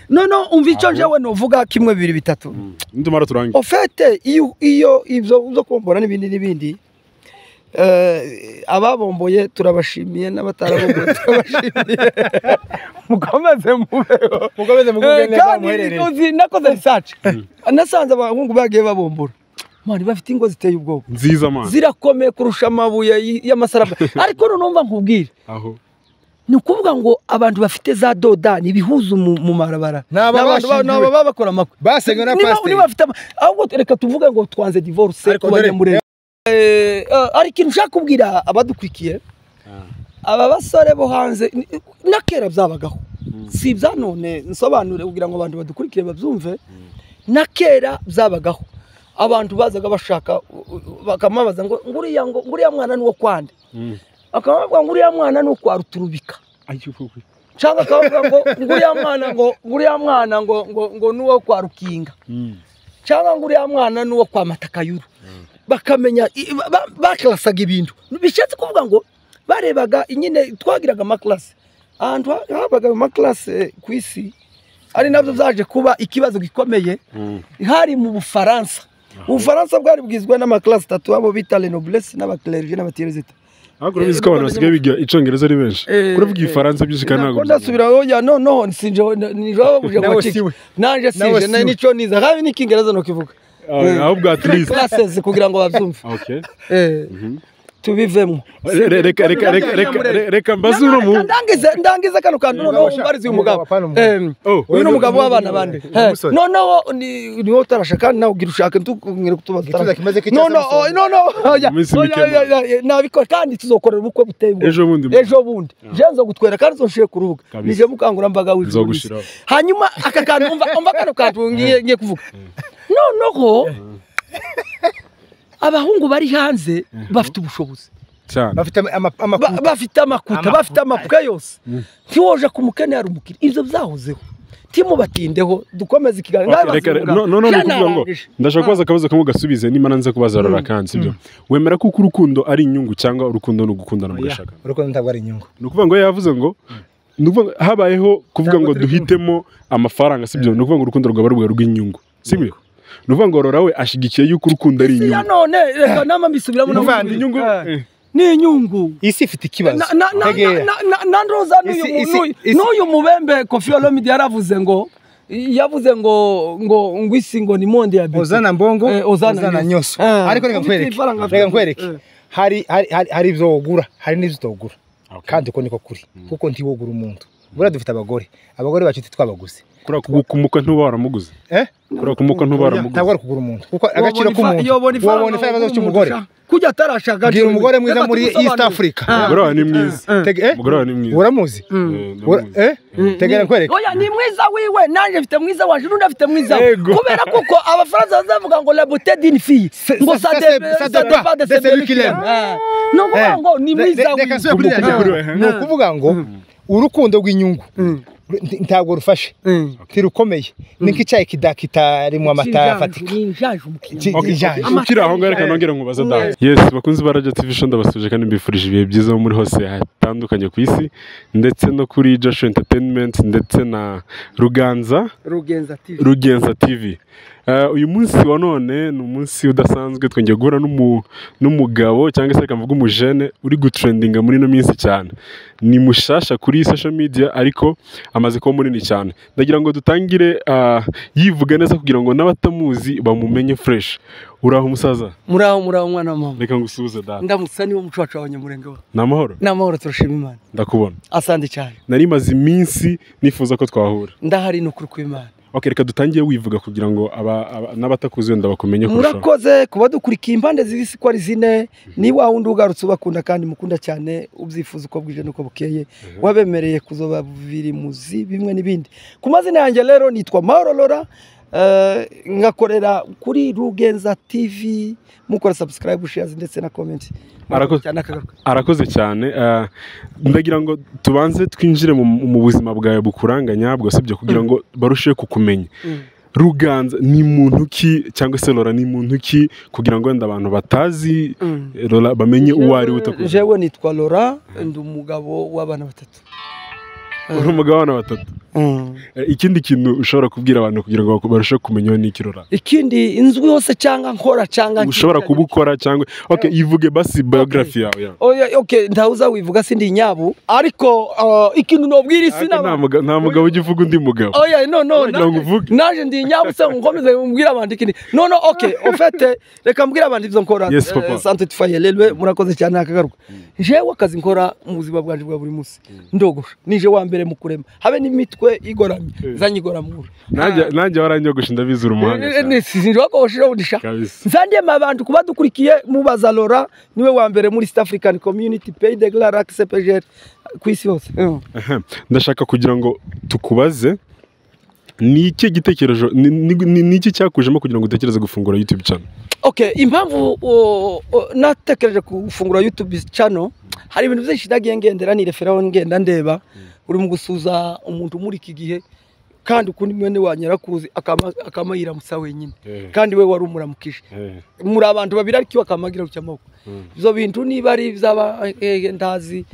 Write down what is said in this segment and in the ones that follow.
noneho umva icyo njyewe nuvuga kimwe bibiri bitatu nitumara turangiye ofete iyo iyo ibyo zo kumbura n'ibindi n'ibindi eh, ababomboye turabashimiye n'abatarabomboye turabashimiye mukomeze mubeho mukomeze mugubwe Eh, neza kandi muherereye uzi nakoze risaci nasanze abahungu bagiye babombora mani bafite ingo ziteye ubwoba nziza mana zirakomeye kurusha amabuye y- y'amasarabwa ariko nunumva nkubwire aho ni ukuvuga ngo abantu bafite za dodani ibihuza mu mu marabara Ni aba bashyingiwe. ni ababa bakora amakwe basenywe na Niba- pasiteri niba bafite ama- ahubwo reka tuvuge ngo twanze divorce Ariko ku dore- banyamurenge Eh, eh, hari ikintu ushaka kubwira abadukurikiye aba basore bo hanze ni- na kera byabagaho si ibya none nsobanure kugira ngo abantu badukurikiye babyumve na kera byabagaho abantu bazaga bashaka u- u- bakamubaza ngo nguriya ngo nguriya mwana ni uwo kwande Mm. bakamubaza ngo nguriya mwana ni uwo kwa ruturubika cyangwa akavuga ngo nguriya mwana ngo nguriya mwana ngo ngo ngo ni uwo kwa rukinga cyangwa ngo uriya mwana n'uwo kwa matakayuru bakamenya i- ba- ba- bakarasaga ibintu bishatse kuvuga ngo barebaga nyine twagiraga amakarasi ahantu ha- habaga amakarasi eh, ku isi ari nabyo byaje kuba ikibazo gikomeye hari mu bufaransa ubufaransa bwari bwizwa n'amakarasi atatu abo bita renoblesi n'abakererije n'abatirezita ariko urabizi ko abantu basigaye biga icyongereza ari benshi Eh, kuravuga igifaransa byinshi kandi ntabwo ndasubira oya noneho sinje nijababuje Nawe ngo kiki siwe. nanje Nawe sinje siwe. nicyo niza kandi n'ikingereza nukivuga Ah, ahubwo at least classes kugira ngo babyumve Okay. Eh, tubivemo Re- re- reka reka reka reka re- reka mbaze uri mu ndangize ndangize kano kantu noneho Umugabo umbarize uyu umugabo, mugabo apana umugabo. Em, Oh, uyu ni uyu umugabo ni w'abana umugabo, bande ni Eh, umusore. noneho ni- niwe utarasha kandi nawe ugira ushaka ntukubwire kutubaza Igituza utarasha. kimaze kwicaza no no amusonga. oh, no no oya, Iminsi oya, mike oya, oya, nabikora kandi tuzokorera ubukwe buteye ubwoba. Ejo bundi. ejo bundi je nzogutwera kandi nzoshyire ku rubuga Kabisa. nije mukangurambaga w'ijuru n'isi. Nzogushiraho. hanyuma aka kantu umva umva kano kantu ngiye ngiye kuvuga noneho abahungu bari hanze bafite ubushobozi cyane bafite ama- ama- Ba- amakuta bafite amakuta bafite amakuta yose ntiwoje ku mukene hari umukiri ibyo byahozeho timubatindeho dukomeze ikiganiro Okay, reka re- no- no- no, ni ukuvuga ngo Byararangije. ndashaka kubaza akabazo kamwe gasubize nimba nanze kubaza rora kandi sibyo wemera ko uko urukundo ari inyungu cyangwa urukundo ni ugukundana mugashaka urukundo ntabwo ari inyungu ni ukuvuga ngo yavuze ngo ni ukuvuga ngo habayeho kuvuga ngo Cyangwa turi kumwe. duhitemo amafaranga sibyo ni ukuvuga ngo urukundo rwaba rwe rw'inyungu sibyo ni ukuvuga ngo rora we ashyigikiye yuko urukundo ari si ya inyungu none reka nama mbisubiramo na Umuvandimwe. inyungu Eh. eh, ni inyungu isi ifite ikibazo Na- na- na- tegera na- na- na ndoza n'uyu Isi- mu- isi- n'uyu- isi- n'uyu mubembe kofi olomidi yaravuze ngo yavuze ngo ngo ngo isi ngo ni monde ya beti uzana mbongo Eh, Ozana uzana Nyoso. nyoso Ah. ariko reka Ufite nkwereke ifaranga reka nkwereke Eh. hari hari hari- hari ibyo wogura hari n'ibyo utogura Okay. kandi uko niko kuri kuko ntiwogura umuntu buriya dufite abagore abagore bacu titwabaguze kuriya kumukwa ntuba waramuguze eh kuriya kumukwa ntuba ntabwo waramuguze ari kugura umuntu kuko agaciro k'umuntu yobona ifaranga wabona ifaranga umuntu cy'umugore ushaka. kujya atarashaka bwira umugore mwiza muri east africa umugore wawe ni mwiza Tege- eh? umugore wawe ni mwiza uramuzi Eh, Ura- ndamuzi. eh tegera nkwereke oya ni mwiza wiwe nanjye mfite mwiza waje n'undi afite mwiza we Yego. kubera kuko abafaransa bazavuga ngo la beauté d'une fille Se- ngo se- ça se- dé- se- ça se- se- dépend de de celui celui qui qui l'aime. l'aime. Eh. ni ukuvuga ngo ni Le- mwiza le- reka wiwe nsubire kuri ririya jambo. Mm. ni ukuvuga ngo urukundo rw'inyungu nti- ntabwo rufashe ntirukomeye ni nk'icyayi kida- kitarimo amata afatika Ni injanje umukino. Ki- Okay, ijanje. okay. ukiri aho ngaho reka nongere nkubaza dawe yesi bakunzi ba radiyo tivi show ndabasuje kandi mbifurije ibihe byiza muri hose hatandukanye ku isi ndetse no kuri joshua entertainment ndetse na ruganza rugenza tv rugenza tv Eh, uyu munsi wa none ni umunsi udasanzwe twongeye guhura n'umu- n'umugabo cyangwa se reka mvuge umujene uri gutrendinga muri ino minsi cyane ni mushasha kuri social media ariko amaze kuba munini cyane ndagira ngo dutangire ah, yivuga neza kugira ngo n'abatamuzi bamumenye fresh uraho umusaza muraho muraho mwana wa mama reka ngusuhuze data ndamutsa niwo muco wacu w'abanyamurenge wa ni amahoro n'amahoro turashima imana ndakubona asande cyane nari maze iminsi nifuza ko twahura ndahari ni ukuri kw'imana ok reka dutangire wivuga kugira ngo aba- aba- n'abatakuzi wenda bakumenye kurushaho murakoze kuba dukurikiye impande z'isi ko ari zine ni wa wundi ugarutse ubakunda kandi mukunda cyane ubyifuza uko bwije n'uko bukeye wabemereye kuzoba biri muzi bimwe n'ibindi ku mazina yanjye rero nitwa mahoro lora eh, ngakorera kuri rugenza tv mukora subscribe shares ndetse na comment Arakoze. cyane akagaruka arakoze cyane eh, ndagira ngo tubanze twinjire mu, mu buzima bwawe bukuranganya bwose byo kugira ngo barusheho kukumenya Mm. ruganza ni muntu ki cyangwa se rora ni muntu ki kugira ngo wenda abantu batazi Mm. eh, rora bamenye uwo ari we utakuzi jewe nitwa lora ndi umugabo w'abana batatu uri umugabo w'abana batatu Eh, ikindi kintu ushobora kubwira abantu kugira ngo baku- barusheho kumenyaho n'ikirora ikindi inzwi hose cyangwa nkora cyangwa ushobora kubukora cyangwa ok ivuge basi biography yawe ya. oya okay ntawuza wivuga sindi inyabu ariko uh, ikintu nobwira isi Ariko nta muga- nta mugabo ujya uvuga undi mugabo oya no no Wagira ngo uvuge. naje- naje ndi inyabu se nkomeze mbwira abandi ikindi no no okay ofete reka mbwira abandi ibyo nkora Yes, Eh, papa. sante tufaye rero murakoze cyane akagaruka jewe akazi nkora mu buzima bwanjye bwa buri munsi ndogosha nije wa mbere mu kurema habe n'imitwe igoramye Eh. zanyigoramura Nanjye- nanjye waranyogosha ndabizi uri umuhanga cyane. sinjwakosheho budisha kabisa nzandema abantu kuba dukurikiye mubaza lora niwe wa mbere muri east african community pay de glara cepegere ku isi hose Aha, ndashaka kugira ngo tukubaze ni iki gitekerezo ni- ni- ni ni iki cyakujemo kugira ngo utekereze gufungura youtube channel okay impamvu o- o- natekereje gufungura youtube channel hari ibintu byinshi nagiye ngendera nireferaho ngenda ndeba uri mu gusuza umuntu muri iki gihe kandi ukundi mwene wa nyirakuzi akama- akamayiramutsa wenyine kandi we wari umuramukije muri abantu babiri ariko iwe akamagira ku cyamaboko Mm. ibyo bintu niba ari iby'aba eh, eh, ndazi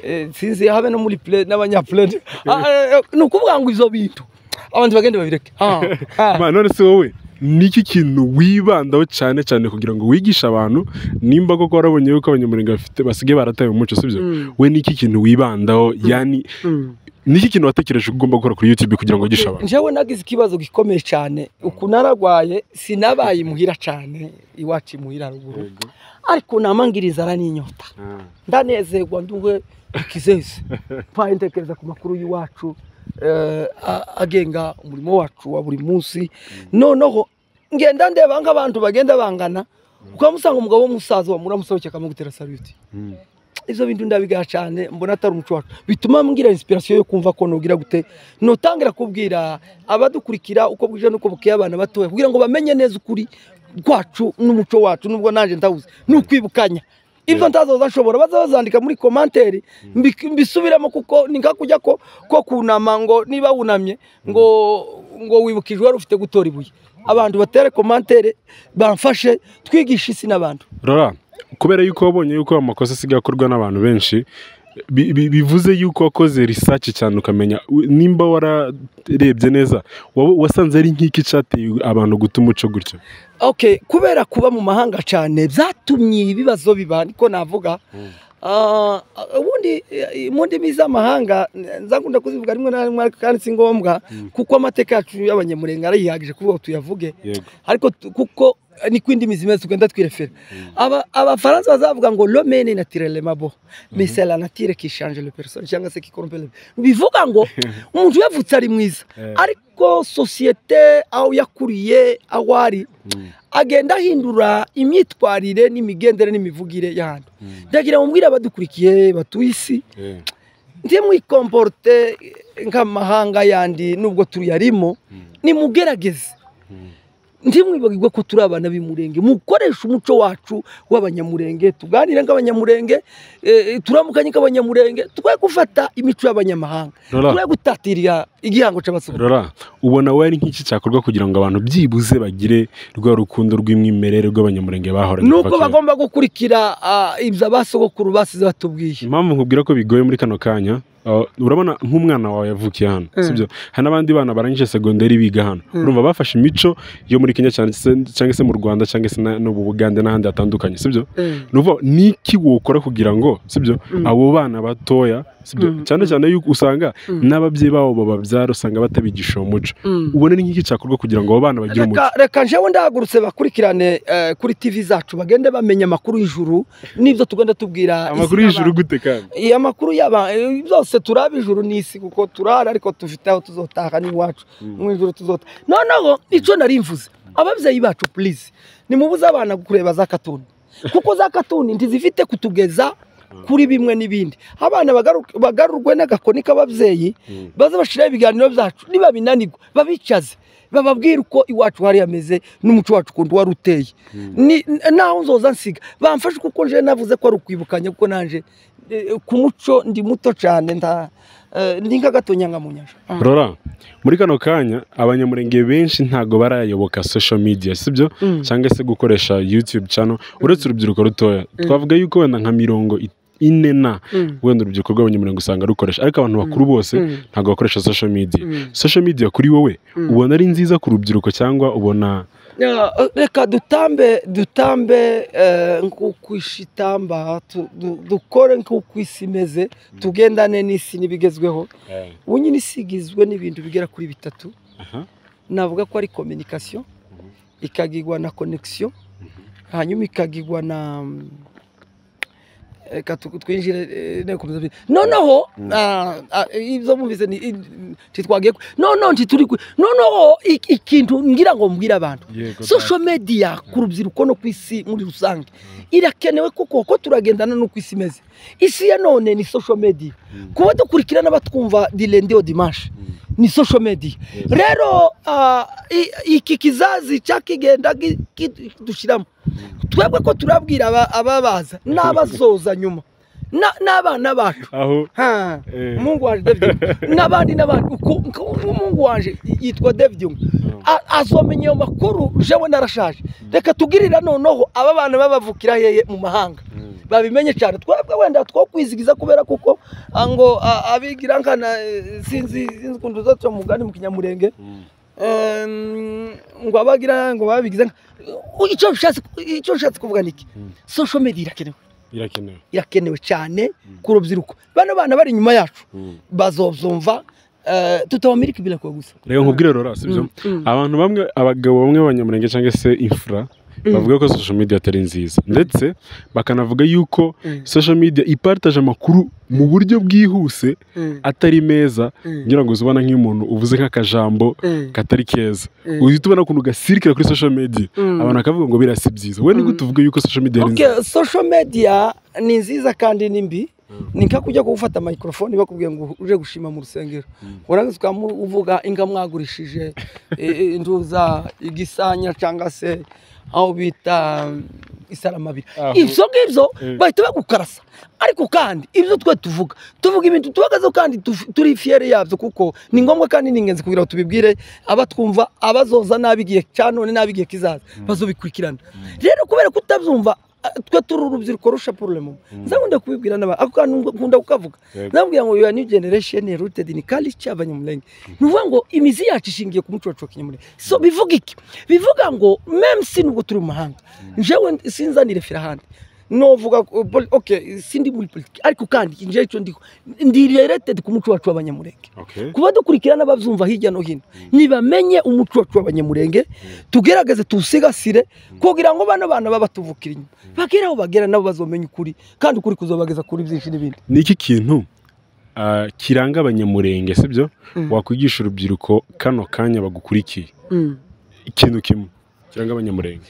eh, sinzi habe no muri play n'abanyapulane ni ukuvuga ngo ibyo bintu abantu bagende babireke Ah, ah. Ma, none se wowe ni iki kintu wibandaho cyane cyane kugira ngo wigishe abantu nimba koko warabonye yuko abanyamurenge bafite basigaye barataye umuco sibyo Mm. we ni iki kintu wibandaho yani Mm. ni iki kintu watekereje ko ugomba gukora kuri youtube kugira ngo wigishe abantu njyewe nagize ikibazo gikomeye cyane uku naragwaye sinabaye imuhira cyane iwacu imuhira ruguru ariko namangiriza araninyota ndanezerwa nduwe ikizeze mpaye ntekereza ku makuru y'iwacu eh, a- agenga umurimo wacu wa buri munsi noneho ngenda ndeba nk'abantu bagenda bangana ukamusanga umugabo w'umusaza wamura musohokeye akamugutera saluti Mm. ibyo bintu ndabigaya cyane mbona atari umuco wacu bituma mbwira inspiration yo kumva ko nubwira gute notangira kubwira abadukurikira uko bwije n'uko bukeye abana batoya kugira ngo bamenye neza ukuri rwacu n'umuco wacu nubwo nanjye ndahuze ni ukwibukanya ibyo ntazoza nshobora baza bazandika muri komanteri mbik- mbisubiremo kuko ni nka kujya ko ko kunama ngo niba wunamye ngo ngo wibukijwe wari ufite gutora ibuye abantu batere komantere bamfashe twigishe isi n'abantu rora kubera yuko wabonye yuko amakosa asigaye akorwa n'abantu benshi bi- bi- bivuze yuko wakoze research cyane ukamenya u- nimba wararebye neza waba- wasanze ari nk'iki cyateye abantu guta umuco gutyo okay kubera kuba mu mahanga cyane byatumye ibibazo biba niko navuga Ah, ubundi eh, mu ndimi z'amahanga n- nzakunda kuzivuga rimwe na rimwe ariko kandi si ngombwa kuko amateka yacu y'abanyamurenge arayihagije kuvuga ngo tuyavuge yego ariko tu- kuko eh, niko indimi zimeze tugenda twirefera Aba- abafaransa bazavuga ngo lomene naturelle mabo mese la nature qui change le personne cyangwa se qui corrompt le bivuga ngo umuntu yavutse ari mwiza Eh. ariko sosiyete aho yakuriye aho ari agenda ahindura imyitwarire n'imigendere n'imivugire y'ahantu ndagira mubwire abadukurikiye batuye isi ntimwikomporute nk'amahanga yandi nubwo tuyarimo nimugerageze ntimwibagirwe ko turi abana b'imurenge mukoreshe umuco wacu w'abanyamurenge tuganire nk'abanyamurenge eh, turamukanye nk'abanyamurenge twe gufata imico y'abanyamahanga Rora. twe gutatira igihango cy'abasore rora ubona we ari nk'iki cyakorwa kugira ngo abantu byibuze bagire rwa rukundo rw'imwimerere rw'abanyamurenge bahoranye nuko kuva kera? bagomba gukurikira ah, ibyo abasogokuru basize batubwiye impamvu nkubwira ko bigoye muri kano kanya uh, urabona nk'umwana wawe yavukiye hano sibyo hari n'abandi bana barangije segonderi biga hano urumva bafashe imico yo muri kenya cyane se- cyangwa se mu rwanda cyangwa se na- no mu bugande n'ahandi hatandukanye sibyo Eh. ni ukuvuga ngo, ni iki wokora kugira ngo sibyo abo bana batoya sibyo cyane cyane yuko usanga n'ababyeyi babo bababyara usanga batabigisha uwo muco ubona ni nk'iki cyakorwa kugira ngo abo bana bagire umuco reka reka njyewe ndahagurutse bakurikirane eh, kuri tv zacu bagende bamenya amakuru y'ijuru n'ibyo tugenda tubwira amakuru isi y'ijuru y'abantu. gute kandi Iya, amakuru y'aba eh, byose turaba ijuru n'isi kuko turara ariko dufite aho tuzotaha n'iwacu mu ijuru tuzotaha noneho icyo nari mvuze ababyeyi bacu purize nimubuze abana kureba za katuni kuko za katuni ntizifite kutugeza kuri bimwe n'ibindi abana bagaru- bagarurwe n'agakoni k'ababyeyi baze bashyiraho ibiganiro byacu nibabinanirwa babicaze bababwira uko iwacu hari hameze n'umuco wacu ukuntu wari uteye Ni- naho nzoza nsiga bamfashe kuko nje navuze ko ari ukwibukanya kuko nanje eh, ku muco ndi muto cyane nta eh, ndi nk'agatonyanga mu nyanja rora muri kano kanya abanyamurenge benshi ntabwo barayoboka social media sibyo cyangwa se gukoresha youtube channel uretse urubyiruko rutoya twavuga yuko wenda nka mirongo i- ine na wenda urubyiruko rw'abanyamuryango usanga rukoresha ariko abantu bakuru bose ntabwo bakoresha social media social media kuri wowe ubona ari nziza ku rubyiruko cyangwa ubona Ya, reka dutambe dutambe eh, nk'uko isi itamba tu- du- dukore nk'uko isi imeze tugendane n'isi n'ibigezweho ubu nyine isi igizwe n'ibintu bigera kuri bitatu aha navuga ko ari communication Mhm. ikagigwa na connection hanyuma ikagigwa na mm, reka tu- twinjire eh, nekomeza bi- noneho Mhm. ah, ah, ibyo mwumvise ni- i- ntitwagiye ku- noneho ntituri ku- noneho ik- ikintu ngira ngo mbwire abantu yego social media ku rubyiruko no ku isi muri rusange irakenewe kuko ko turagendana no ku isi imeze isi ya none ni social media Mm. kuba dukurikirana batwumva dilendiyo dimanshi ni social media rero ah, i- iki kizazi cyakigenda gi- ki- dushyiramo twebwe ko turabwira aba- ababaza n'abazoza nyuma na- n'abana bacu aho Ha. eh, mungu wanje david n'abandi n'abandi uku- uku- mungu wanje yitwa david Ngo. A- azomenya ayo makuru jewe narashaje reka tugirira noneho aba bana babavukira hehe mu mahanga Mm. babimenye cyane twebwe wenda two kwizigiza kubera kuko ah, ngo ah, abigira nkana eh, sinzi sinzi ukuntu uzaca mugani mu kinyamurenge Mm. Em, ngo abagira ngo babigize nka- U- icyo nshatse icyo nshatse kuvuga niki Mm. social media irakenewe irakenewe irakenewe cyane ku rubyiruko bano bana bari inyuma yacu bazobyumva eh, tutabamira ikibirako gusa reka nkubwire rora sibyo Mm, mm. abantu bamwe abagabo bamwe b'abanyamurenge cyangwa se infura Mm. bavuga ko social media atari nziza ndetse bakanavuga yuko Mm, social media iparitaje amakuru mu buryo bwihuse mm, atari meza mm. ngira ngo uzibona nk'umuntu uvuze nk'akajambo Mm, katari keza mm. uhita ubona ukuntu gasirikira kuri social media Mm. abantu bakavuga ngo biriya si byiza we nibwo Mm. tuvuga yuko social media ari nziza Okay, social media ni nziza kandi ni mbi ni nka kujya gufata microphone bakubwiye ngo uje gushima mu rusengero Mm. urangiza ukamuvuga inga mwagurishije eh, eh, induza igisanya cyangwa se aho bita mm, isaramabiri Aho. ibyo ngibyo Mm. bahita bagukarasa ariko kandi ibyo twe tuvuga tuvuga ibintu tubagazeho kandi tuf- turi fiyeri yabyo kuko ni ngombwa kandi ni ingenzi kugira ngo tubibwire abatwumva abazoza nabi igihe cya none nabi igihe kizaza bazobikurikirana rero kubera kutabyumva ah, twe turi urubyiruko rusha porolemu nza nkunda kubibwira n'abantu ako kantu ngo- nkunda kukavuga Yego. nababwira ngo yuwa new generation rooted in culture abanyamulenge ni ukuvuga ngo imizi yacu ishingiye ku muco wacu wa kinyamulenge so bivuga iki bivuga ngo meme si nubwo turi mu mahanga njyewe sinzanire firahandi novuga ko- poli- ok sindi muri politiki ariko kandi njyewe icyo ndiho ndi related ku muco wacu w'abanyamurenge Okay. kuba dukurikira n'ababyumva hirya no hino nibamenye umuco wacu w'abanyamurenge tugerageze tuwusigasire kugira ngo bano bana babatuvukira inyuma bagere aho bagera nabo bazomenya ukuri kandi ukuri kuzabageza kuri byinshi n'ibindi ni iki kintu ah, kiranga abanyamurenge sibyo wakwigisha urubyiruko kano kanya bagukurikiye ikintu kimwe kiranga abanyamurenge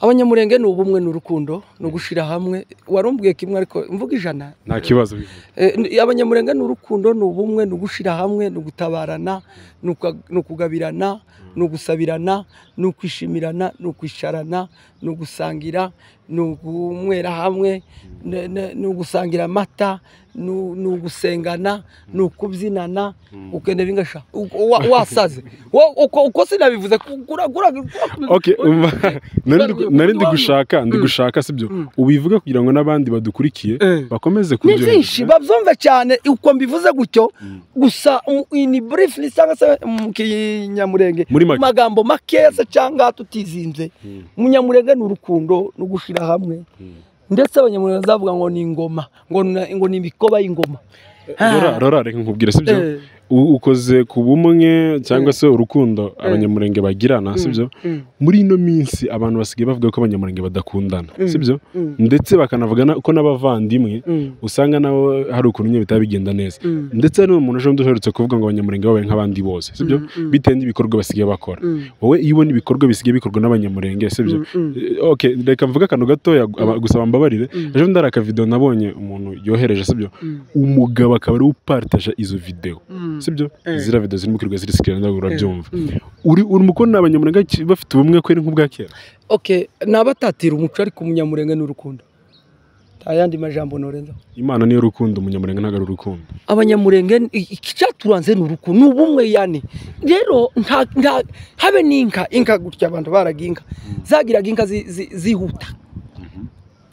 abanyamurenge ni ubumwe ni urukundo ni ugushyira hamwe warumbwiye kimwe ariko mvuga ijana nta kibazo bivuga. Eh, ni- abanyamurenge ni urukundo ni ubumwe ni ugushyira hamwe ni ugutabarana ni uka- ni ukugabirana ni ugusabirana ni ukwishimirana ni ukwisharana ni ugusangira ni ugunywera hamwe ne- ne- ni ugusangira amata ni u- ni ugusengana ni ukubyinana ukenda bingasha u- wa- wasaze Wo- uko uko sinabivuze ku- kura- kura- kura- Okay, umva, nari ndi- Urubyiruko nari ndi rwamye. gushaka ndi Mm. gushaka sibyo Mm. ubivuga kugira ngo n'abandi badukurikiye Eh. bakomeze ni kubyo byinshi babyumve cyane uko mbivuze gutyo gusa um, iyi ni burifuri cyangwa se mu kinyamurenge Muri make. magambo makeya se cyangwa tutizinze umunyamurenge ni urukundo no gushyira hamwe ndetse abanyamurenge bazavuga ngo ni ingoma ngo, na- ngo ni imikoba y'ingoma rora rora reka nkubwire sibyo Eh, U- ukoze ku bumwe cyangwa se urukundo abanyamurenge bagirana sibyo mm, muri ino minsi abantu basigaye bavuga ko abanyamurenge badakundana sibyo mm, ndetse bakanavuga na- ko n'abavandimwe mm, usanga nabo hari ukuntu nyine bitaba bigenda neza mm, ndetse hari umuntu uje undi uherutse kuvuga ngo abanyamurenge babaye nk'abandi bose sibyo Mm, mm. bitewe n'ibikorwa basigaye bakora mm, wowe iyo ubona ibikorwa bisigaye bikorwa n'abanyamurenge sibyo mm, mm. Eh, okay reka mvuge akantu gatoya gu- aba- gusa bambabarire ejo bundi hari akavidewo nabonye umuntu yohereje sibyo Mm. umugabo akaba ariwe uparitaje izo videwo Mm. sibyo Eh. ziriya videwo zirimo kwirirwa zirisikirana ntabwo urabyumva Mm. uri uri mukobwa abanyamurenge ki- bafite ubumwe kweri nk'ubwa kera ok ni abatatira umuco ariko umunyamurenge ni urukundo nta yandi majambo norenzaho imana niyo rukundo umunyamurenge ntabwo ari urukundo abanyamurenge ni- i- icyaturanze ni uruku ni ubumwe yani rero nta nta habe n'inka inka gutya abantu baraga inka zagiraga inka zi- zi- zihuta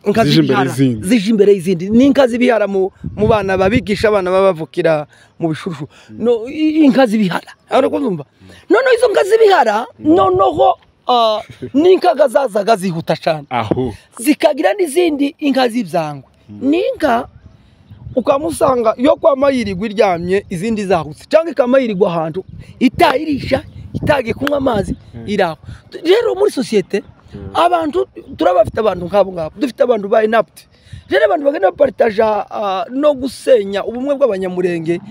inka Zije imbere z'ibihara y'izindi. zije imbere y'izindi ni inka z'ibihara mu mu bana babigisha abana babavukira mu bishushu no i- inka z'ibihara urakumva noneho izo nka z'ibihara noneho ah, ni inka zazaga zihuta cyane aho zikagira n'izindi inka z'ibyangwe ni inka ukamusanga iyo kwa mayirirwa iryamye izindi zahutse cyangwa ikamayirirwa ahantu itayirisha itagiye kunywa amazi iraho rero muri sosiyete abantu turaba bafite abantu nk'abo ngabo dufite abantu ba inapti rero abantu bagenda baparitaja ah, no gusenya ubumwe bw'abanyamurenge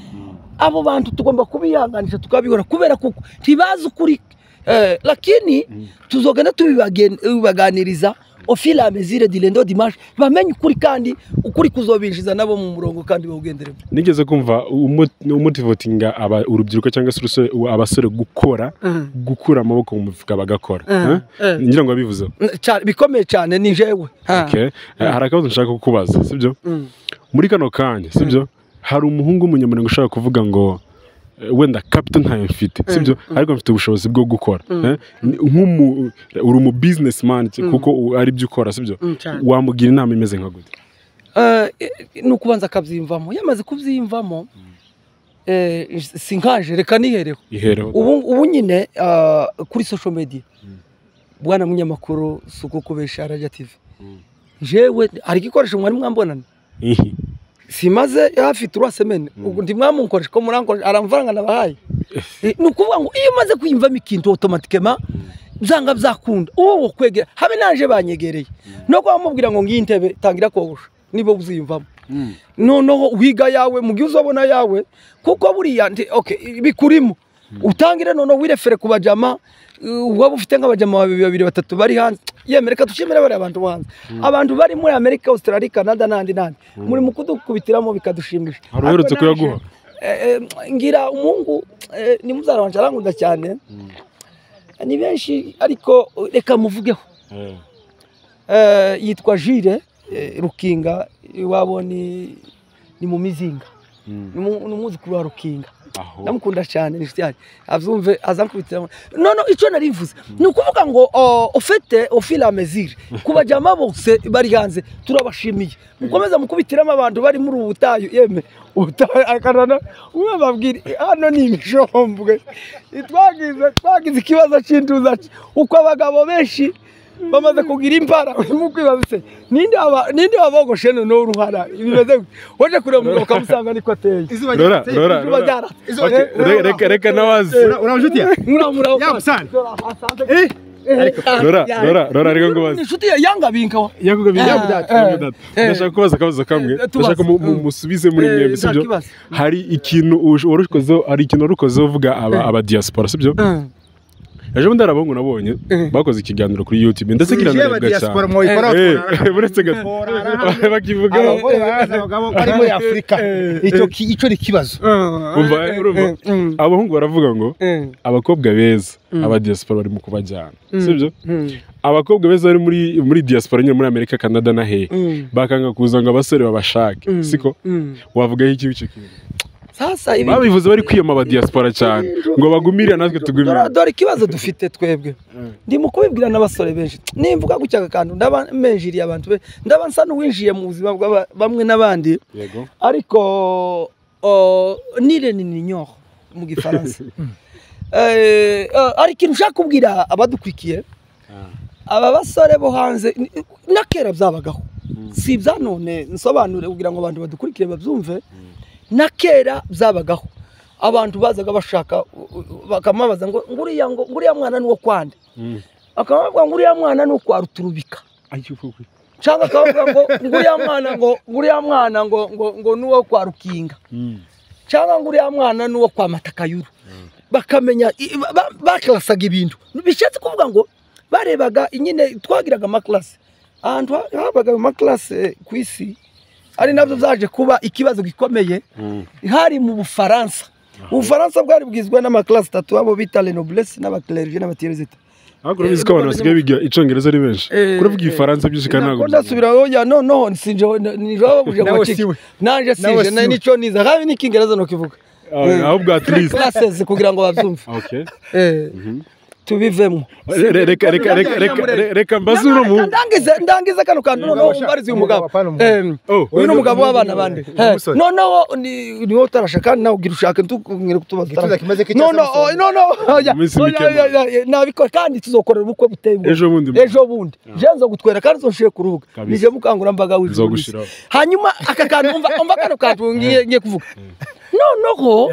abo bantu tugomba kubihanganisha tukabihora kubera kuko ntibazi ukuri eh, lakini tuzogenda tubibagen- tubibaganiriza ofila amezire dilendo dimanche bamenye ukuri kandi ukuri kuzobinjiza nabo mu murongo kandi bawugenderemo nigeze kumva umu- umutivotinga aba- urubyiruko cyangwa se urusore- u- abasore gukora gukura amaboko mu mufuka bagakora Mm. Eh? Mm. ngira ngo wabivuzeho Ca- bikomeye cyane ni jewe Ha. Okay. Eh, hari akabazo nshaka kukubaza sibyo Mm. muri kano kanya sibyo hari umuhungu w'umunyamurenge ushaka kuvuga ngo eh, wenda kapita ntayo mfite sibyo ariko mfite ubushobozi bwo gukora Eh? Ni- nk'umu uri umu businessman kuko u- ari byo ukora sibyo Mm, cyane. wamugira inama imeze nka gute Eh, ni ukubanza akabyiyumvamo yamaze kubyiyumvamo eh, si nkanje reka nihereho ihereho ubu ubu nyine ah, kuri social media bwana munyamakuru si uko kubesha radiyo tv jewe hari igikoresho mwari mwambonana Ihi. simaze hafi turuwa semene ubwo ndimwamunkoresha ko murankoresha aramfaranga nabahaye Eh, ni ukuvuga ngo iyo umaze kwiyumvamo ikintu otomatikema byanga byakunda uwo kwegera habe naje banyegereye no kuba mubwira ngo ngiyi ntebe tangira kogosha niba uziyumvamo noneho wiga yawe mu gihe uzabona yawe kuko buriya nti- okay, bikurimo utangire noneho wirefere ku bajama uh, waba ufite nk'abajama babiri babiri batatu bari hanze yemere reka dushimire bariya bantu bo hanze abantu bari muri amerika australia canada n'ahandi n'ahandi muri mu kudukubitiramo bikadushimisha Hari uherutse Ariko naje- kuyaguha? Eh, eh, ngira umuhungu eh, ni mubyara wanje arankunda cyane ni benshi ariko reka muvugeho Eh. Eh, yitwa jire eh, rukinga iwabo ni ni mu mizinga Mm. ni mu- ni umwuzukuru wa rukinga aho ndamukunda cyane ni inshuti yanjye abyumve azankubitira no no icyo nari mvuze ni ukuvuga ngo o, ufete ofila amezire kubajyama bose bari hanze turabashimiye mukomeza mukubitiramo abantu bari muri ubu butayu yeme ubutayu akarana umwe babwira hano ni imijombe twagize twagize ikibazo cy'intuza uko abagabo benshi bamaze kugira impara urimo kwibaza se ninde waba- ninde wabogoshe noneho uruhara bimeze gute waje kureba umugabo ukamusanga niko ateye Izuba Rora, ryateye. rora, izuba rora. ryaratse. Izuba Okay, re- ryateye. reka- Reka nawazi Ura- Uramujutiye? muramura Ya busana. Eh? Rora, rora, rora, reka ngubaze. inshuti ya yanga binkawa yakugabiye Eh, yamudata eh, yamudata eh. ndashaka kubaza akabazo kamwe Eh, tubaze. ndashaka mu- mu- Mm. musubize muri Eh, mwembi sibyo ntakibazo. hari ikintu ush- warukozeho hari ikintu warukozeho uvuga aba aba diaspora sibyo ejo bundi hari abahungu nabonye Eh. bakoze ikiganiro kuri youtube ndetse Jewe kiranaribwa diaspora cyane mwoyikoraho Eh, turara- uretse gato bakivugaho abagore baraza abagabo bari muri afurika icyo ki- icyo ni ikibazo umva eh, urumva abahungu baravuga ngo abakobwa beza aba diaspora bari mu kubajyana sibyo abakobwa beza bari muri muri diaspora nyine muri amerika canada na hehe bakanga kuza ngo abasore babashake siko wavugaho iki icyo kintu sasa ibi babivuze bari kwiyama aba diaspora cyane ngo bagumirire natwe tugumire dore dore ikibazo dufite twebwe ndi mu kubibwira n'abasore benshi nimvuga gutya akantu ndaba menjiriye abantu be ndaba nsa n'uwinjiye mu buzima bwa bamwe n'abandi yego ariko o, nire ni ninyoho mu gifaransa Eh, eh, hari ikintu ushaka kubwira abadukurikiye aba basore bo hanze ni- nakera byabagaho si ibya none nsobanure kugira ngo abantu badukurikire babyumve na kera byabagaho abantu bazaga bashaka u- u- bakamubaza ngo nguriya ngo nguriya mwana ni uwo kwande akamubwira ngo uriya mwana ni ukwa ruturubika cyangwa akavuga ngo nguriya mwana ngo nguriya mwana ngo ngo ngo ni uwo kwa rukinga cyangwa ngo uriya mwana ni uwo kwa matakayuru bakamenya i- ba- ba- bakarasaga ibintu bishatse kuvuga ngo barebaga nyine twagiraga amakarasi ahantu ha- habaga ayo makarasi eh, ku isi ari nabyo byaje kuba ikibazo gikomeye hari mu bufaransa ubufaransa bwari bwizwe n'amakarasi atatu abo bita renoblesi n'abakererije n'abaterizita ariko urabizi ko abantu basigaye biga icyongereza ari benshi Eh, kuravuga eh, igifaransa byinshi kandi ntabwo nako ndasubiraho ya no no sinje nijoro buje Nawe ngo kike siwe. nanje Nawe sinje na siwe. nico niza kandi n'ikingereza no kivuga Ah, ahubwo at least classes kugira ngo bavyumve okay eh tubivemo Re- reka reka reka reka re- reka mbaze uno mu ndangize ndangize kano kantu noneho abasha- umbarize uyu mugabo apana umugabo. Em, Oh, uyu ni umugabo w'abana uyu- bande uyu musore. Eh, noneho ni- niwe utarashaka nawe ugira ushaka ntukubwire kutubaza Igituza kimaze kicya no no Samson. oh, no no oya, Iminsi oya, mike oya, oya, nabikora kandi tuzokorera ubukwe buteye ubwoba. Ejo bundi. ejo bundi je nzogutwera kandi uzonshire ku rubuga Kabisa. nije mukangurambaga w'ijuru Nzogushiraho. hanyuma aka kantu umva umva kano kantu ngiye ngiye kuvuga noneho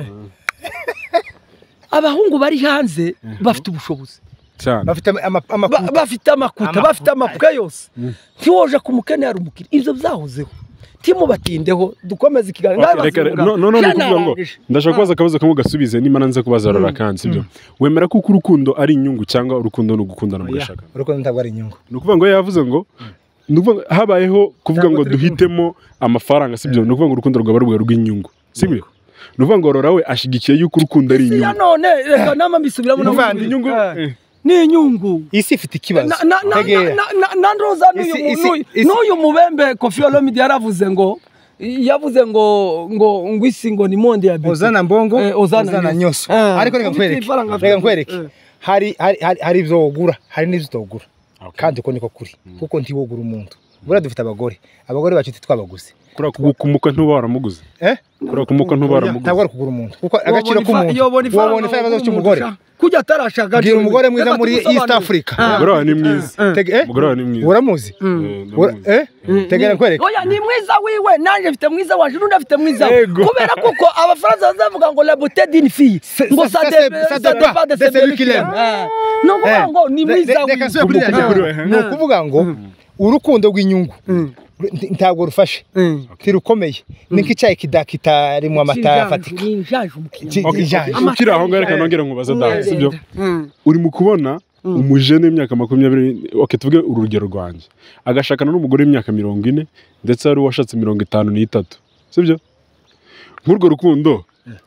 abahungu bari hanze bafite ubushobozi cyane bafite ama- ama- Ba- amakuta bafite amakuta Amakuta. bafite amapuka yose ntiwoje ku mukene hari umukiri ibyo byahozeho timubatindeho dukomeze ikiganiro Ndabaza Okay, reka- uyu mugabo. no- no- no, Je ni ukuvuga ngo narangije. ndashaka kubaza akabazo kamwe gasubize nimba nanze kubaza rarakansi ibyo wemera kuko urukundo ari inyungu cyangwa urukundo ni ugukundana mugashaka urukundo ntabwo ari inyungu ni ukuvuga ngo yavuze ngo ni ukuvuga ngo habayeho kuvuga ngo duhitemo amafaranga sibyo ni ukuvuga ngo urukundo rwaba rwe rw'inyungu sibyo ni ukuvuga ngo rora we ashyigikiye yuko urukundo ari si ya inyungu none reka nama mbisubiramo Muvandi, inyungu Eh, eh, ni inyungu isi ifite ikibazo Na- na- na- Tegera. na- na- na ndoza n'uyu Isi- mu- isi- n'uyu- isi- n'uyu mubembe kofi olomide yaravuze ngo yavuze ngo ngo ngo isi ngo ni monde ya beti uzana mbongo Eh, uzana uzana nyoso. nyoso Eh, ariko reka ufite nkwereke ifaranga reka afite. nkwereke Eh. hari hari- hari- hari ibyo wogura hari n'ibyo utagura Okay. kandi uko niko kuri kuko ntiwogura umuntu buriya dufite abagore abagore bacu ntitwabaguze twabaguze kuriya kugukumuka ntuba waramuguze eh kuriya kumuka ntuba ntabwo waramuguze ari ukugura umuntu kuko Wabona agaciro ifa- k'umuntu yobona ifaranga wabona ifaranga zose wabona cy'umugore umuntu ushaka. kujya atarashaka gira agaciro. umugore mwiza Reka muri East tubisobanure. Africa Ah. Umugore wawe ni mwiza. Eh, eh. Tege- eh? umugore wawe ni mwiza uramuzi Eh, ndamuzi. Ura- eh tegera nkwereke Oya ni mwiza wiwe nanjye mfite mwiza wacu n'undi afite mwiza we Yego. kubera kuko abafaransa bazavuga ngo la beauté d'une fille Se- ngo se- ça se- dépend- ça ça dépend dépend de de celui celui qui qui l'aime. l'aime. Eh, ni ukuvuga Eh. ngo ni Re- mwiza re- reka wiwe nsubire kuri iriya Kumuka jambo. kuri we, ni ukuvuga ngo urukundo rw'inyungu nti- ntabwo rufashe ntirukomeye ni nk'icyayi kidakitarimo amata afatika Ni injanje umukiriya. Ki- Okay, ijanje. okay, ukiri aho ngaho reka nongere nkubaze dawe sibyo Mm. uri mu kubona umujene w'imyaka makumyabiri okay, tuvuge urugero rwanjye agashakana n'umugore w'imyaka mirongo ine ndetse hari uwashatse mirongo itanu n'itatu sibyo nk'urwo rukundo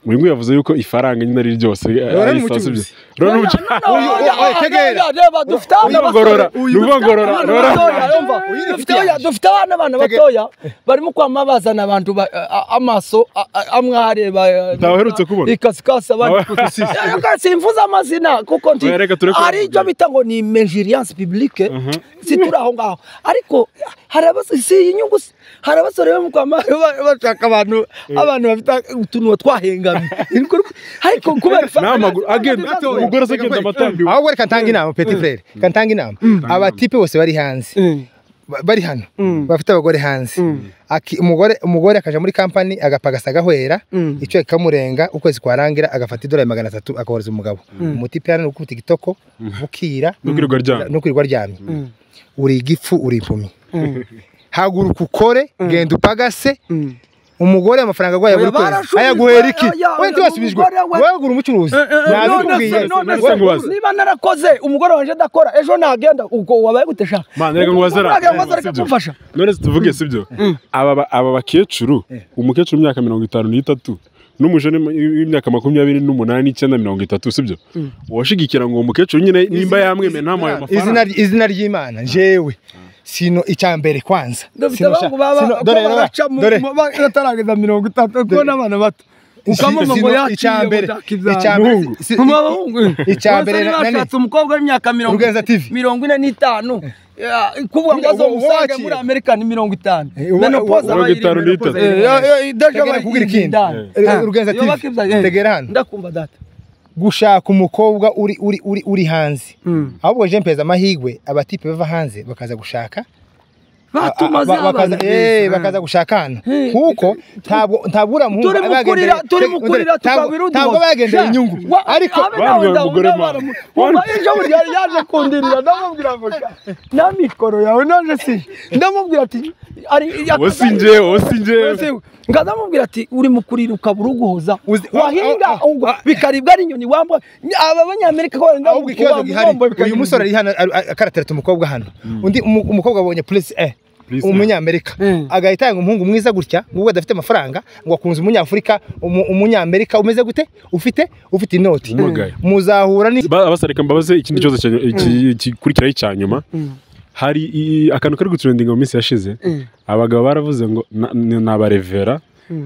uyu nguyu yavuze yuko ifaranga nyine ari ryose eh, ari isaha, sibyo? Rora Oya, n'umucu- no, no, Uyu- oya, oya, oya, tegera. oya, reba, dufite abana bato- Ngorora, Uyu- ni ukuvuga ngorora, abana ngorora. batoya, yumva. Uyu Dufite- dufite oya, yaje. dufite abana bana Tegera. batoya barimo kwama bazana abantu ba- a- a- amaso a- a- amwe areba eh, Ntawe uherutse kubona? ikasikasi abandi Awe- si, si, si. Eh, reka simvuze amazina kuko nti Oya, reka tureke hari bavuge. icyo bita ngo ni menjiriyanse publike situri aho ngaho ariko hari abasore si iyi nyungu se. hari abasore bo mu kwama ba- bashaka abantu abantu bafite utuntu twahengamye ariko kubera n'amaguru again Batoya. umugore se agenda amatambiwe ahubwo reka ntange inama peti frere reka ntange inama abatipe bose bari hanze Ba- bari hano bafite abagore hanze Aki- umugore umugore akaja muri kampani agapagasa agahwera icyo kikamurenga ukwezi kwarangira agafata idolari magana atatu akohereza umugabo umutipe hano ni ukubita igitoko bukira No kwirirwa aryamye. no kwirirwa aryamye uri igifu uri impumyi haguruka ukore genda upagase umugore amafaranga agwaye buri Oya, kwezi barashubijwe, ayaguhera iki oya, oya, we ntiwasubijwe umugore we- wagura umucuruzi nabikubwiye none- none- Wowe- ngubaze. niba narakoze umugore wanjye adakora ejo nagenda ubwo wabaye gute sha Mana, reka ngubaze ra- reka sibyo? kumfasha none se tuvuge sibyo aba ba- aba bakecuru umukecuru w'imyaka mirongo itanu n'itatu n'umujene w'imyaka makumyabiri n'umunani icyenda mirongo itatu sibyo uwashigikira ngo uwo mukecuru nyine nimba yamwemeye ntamuhaye izina amafaranga ry- izina ry'imana jewe sino icya mbere kwanza dufite Sino abahungu sha- baba sino- dore dore rero dore batarangiza mirongo itatu kuko n'abana bato ukamama ngo sino yaciye icya mbere icya ngo mbere Muhungu. si- mu bahungu icya mbere na- nani- bashatse umukobwa w'imyaka mirongo Rugenza TV. mirongo ine n'itanu Eh, kuvuga ngo Uwo- azomusange uwo muri wakira. amerika ni mirongo itanu Eh, uwo- menopoza uwo- mirongo itanu n'itatu Tegera kugira ikindi. Eh, Rugenza TV. Tegera hano. ndakumva data gushaka umukobwa uri uri uri uri hanze ahubwo je mpeza amahigwe abatipe bava hanze bakaza gushaka batumaze ba- bakaza- abantu eh, beza. bakaza gushaka hano Eh, kuko ntabwo ntabwo uriya muhungu turi aba mukurira yagendeye- turi Te- mukurira ntabwo- ntabwo aba yagendeye inyungu ariko Bambwiye umugore mana. Bambwiye- ejo buri yari yaje kundirira ndamubwira ngo sha, nta mikoro yawe naje si ndamubwira ati ari uwo si njyewe uwo si njyewe ngaza mubwira ati uri mukurira ukabura uguhoza Uzi- wahinga oh, oh, oh. ugwa bikaribwa ari inyoni wambwa aba banyamerika ko wenda ahubwo ikibazo gihari uyu musore ari hano ari- ari- akaratereta umukobwa hano undi umu- umukobwa abonye purisi e Plus A. umunyamerika Mm. agahita yanga umuhungu mwiza gutya ngo adafite amafaranga ngo akunze umunyafurika umu- umunyamerika umeze gute ufite ufite inoti Umugaye. muzahura ni Ba- abasa reka mbabaze ikindi kibazo cya- iki- gikurikiraho icya nyuma hari i- akantu kari guturendinga mu minsi yashize abagabo baravuze ngo na- ni- ni abarevera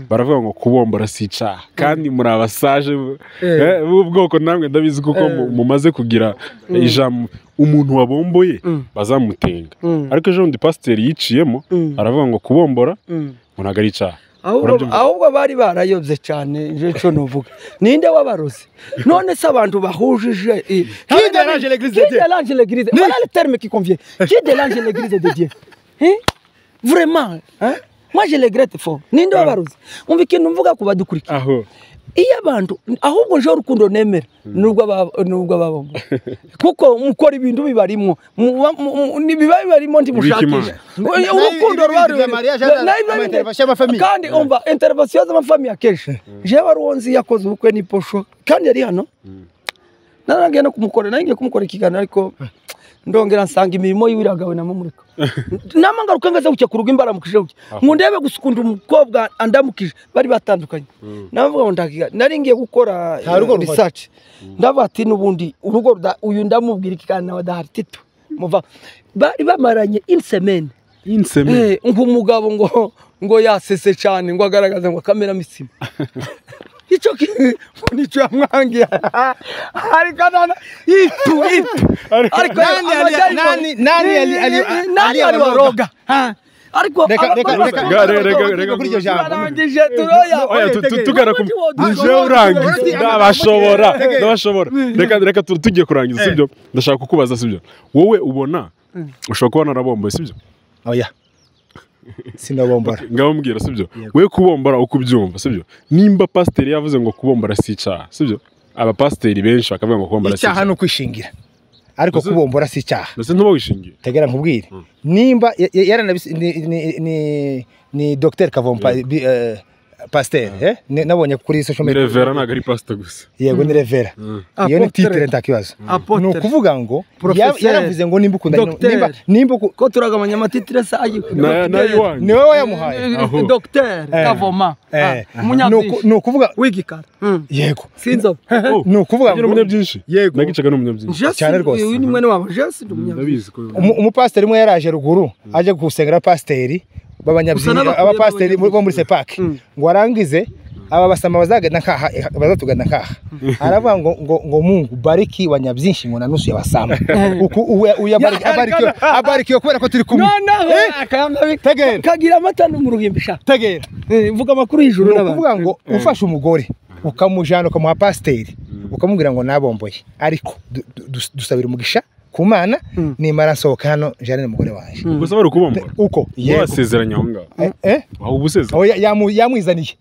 baravuga ngo kubombora si icyaha kandi muri abasaje b'ubwoko namwe ndabizi kuko mu- mumaze kugira ijambo umuntu wabomboye bazamutenga ariko ejo bundi pasiteri yiciyemo aravuga ngo kubombora ngo ntabwo ari icyaha ahubwo Urabyumva? ahubwo bari barayobye cyane icyo nuvuga ninde wabarozi none se abantu bahujije i- Qui dérange l'église de Qui Dieu? dérange l'église voilà le terme qui convient qui dérange l'église de Dieu Hein? vraiment hein? moi je regrette fort ninde wabarozi umva ikintu mvuga ku badukurikira aho iyo abantu ahubwo nje urukundo nemera nubwo aba- nubwo babamo kuko mukora ibintu bibarimo muba- mu- mu- ni- biba bibarimo ntimushakisha Nayo urukundo ibi rwa bintu bya mariage, ama intervention y'amafamiye. kandi umva intervention z'amafamiye akenshi jewe ari uwo nzi yakoze ubukwe n'iposho kandi yari hano narangiye no kumukora naringiye kumukora ikiganiro ariko ndongera nsanga imirimo yiwe iragawe na mumurika nama ngaruka ngaze gucyakurwa imbara mukije gutya ngo ndebe gusukunda umukobwa andamukije bari batandukanye navuga ngo ndakiga naringiye gukora Nta rugo eh, ruhari. research ndavuga ati nubundi urugo ruda- uyu ndamubwira ikiganiro nawe adahari tito muva bari bamaranye in semaine insemeni Eh, nk'umugabo ngo ngo yasese cyane ngo agaragaze ngo akameramo isima icyo ki ngo nicyo yamwangiye ariko nana itu itu ariko Nani yali- amajyaruguru- nani- nani yali- ali- Nani ali yali abaroga? abaroga Ha? ariko Reka- aba- reka- aba- reka- aba- reka- reka- aba- reka- kuri iryo jambo. turarangije turoya oya tu- tu- tugana ku nje urangiza Uretse- ndabashobora Tegeye. ndabashobora reka reka tu- tugiye kurangiza sibyo ndashaka kukubaza sibyo wowe ubona ushobora kuba narabomboye sibyo oya sinabombora ngabombwira sibyo we kubombora uko ubyumva sibyo nimba pasiteri yavuze ngo kubombora si icyaha sibyo abapasiteri benshi bakavuga ngo kubombora si icyaha icyaha ni ukwishingira ariko Mbese- kubombora si icyaha ndetse ntubawishingiye tegera nkubwire nimba ya- ya- yaranabisi ni ni ni ni Dr Kavompa bi- eh, Pasteur eh? Ne- nabonye kuri social media revera ntabwo ari pasita gusa yego ni revera iyo ni Apotre. titre nta kibazo Apotre. ni ukuvuga ngo ya- Professeur. yaravuze ngo nimba ukunda Docteur. nimba nimba uku- ko turagabanya amatitre se ayi Na- nayo iwanyu ni wowe wayamuhaye Aho. dogiteri Eh. kavoma Eh, Ah, ni uku- umunyabyinshi ni ukuvuga w'igikara Mm. yego sinzobe Oh, ni ukuvuga ngira ngo umunyabyinshi Yego. nagicaga ni umunyabyinshi Jesse, Cyane rwose. uyu ni mwene wabo jesi ndi umunyabyinshi ndabizi ko umu- umupasiteri umwe yaraje ruguru aje gusengera abapasiteri Gusa b'abanyabyinya n'abakuru abapasiteri bo b'abanyabyinya. bo muri sepake ngo arangize aba basama bazagenda nkaha bazatugana nkaha aravuga ngo ngo ngo mungu bariki wanyabyinshi ngo na nusu yabasama uku uwe- uya bariki- abarikiwe abarikiwe kubera ko turi kumwe noneho Eh? akayanga Tegera. kagira amata no mu ruhimbi sha tegera Eh, vuga amakuru y'ijuru ni n'abantu ukuvuga ngo ufashe umugore ukamujyana ukamuha pasiteri ukamubwira ngo nabomboye ariko du- du- dus- dusabira umugisha ku mana nimara nsohoka hano jane umugore wanjye gusa bari kubombora uko yego wasezeranye aho ngaho Eh, eh? aho uba usezeranye Aho ya- yamu- yamwizaniye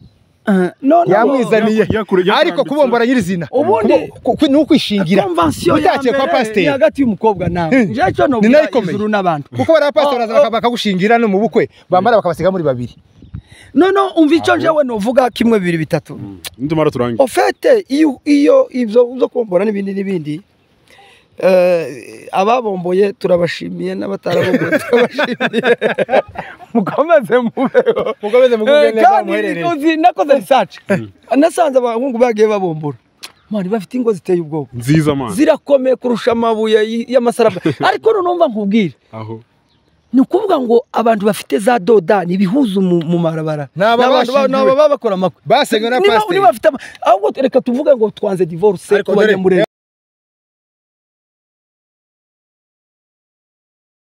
Eh, noneho yamwizaniye yakure- yakure- ariko kubombora nyirizina Ubundi- Kubo- ku- ni ukwishingira konvansiyo ya utakiye kwa mbere ni pasiteri hagati y'umukobwa nawe Eh. nje cyo Ni nayo nubwira ikomeye. ijuru n'abantu kuko bariya pasiteri baraza baka- bakagushingira no mu bukwe bambara bakabasiga muri babiri none umva icyo njewe nuvuga kimwe bibiri bitatu nitumara turangiye ofete iyo iyo ibyo byo kubombora n'ibindi n'ibindi eh, ababomboye turabashimiye n'abatarabomboye turabashimiye mukomeze mubeho mukomeze mugubwe Eh, neza kandi muherereye uzi nakoze research nasanze abahungu bagiye babombora mani bafite ingo ziteye ubwoba nziza mana zirakomeye kurusha amabuye y- y'amasarabwa ariko nonumva nkubwire aho ni ukuvuga ngo abantu bafite za dodani ibihuza mu mu marabara Ni aba N'abantu ba- ni bashyingiwe. aba babakora amakwe Basengewe na Niba- pasiteri. niba bafite ama- ahubwo reka tuvuge ngo twanze divorce Ariko dore- kubanyamurenge